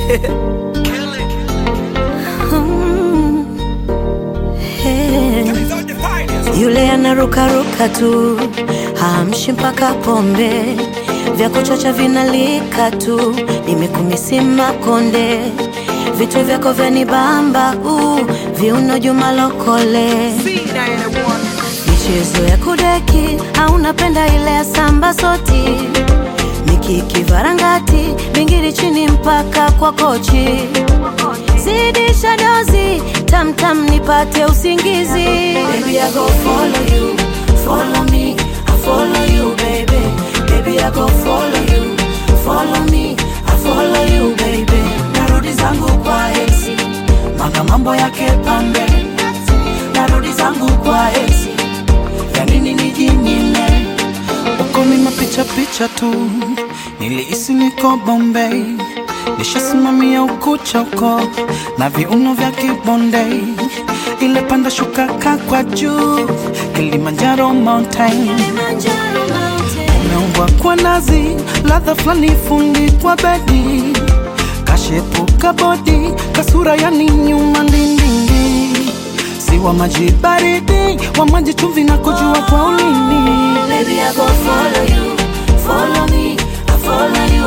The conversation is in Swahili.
Mm. Hey. Yule anarukaruka tu hamshi mpaka pombe vya kuchacha vinalika tu nimekumisima konde vitu vyako vyanibamba uh, viuno Juma Lokole michezo ya kudeki au unapenda ile ya samba soti mikiki varangati bingiri chini mpaka kwa kochi zidisha dozi tamtam nipate usingizi baby I go follow you follow me I follow you baby baby I go follow you follow me I follow you baby narudi zangu kwa ex manga mambo yake pambe narudi zangu kwa ex ya nini nijinyime uko ni mapicha picha tu, nilihisi niko Bombay, nishasimamia ukucha uko na viuno vya kibonde, ile panda shuka kakwa juu Kilimanjaro mountain umeumbwa kwa nazi, ladha fulani fundi kwa bedi, kashepuka bodi, kasura yani nyuma ndindindi, si wa maji baridi, wa maji chumvi na kujua kwa ulimi Baby, I go follow you, follow me, I follow you,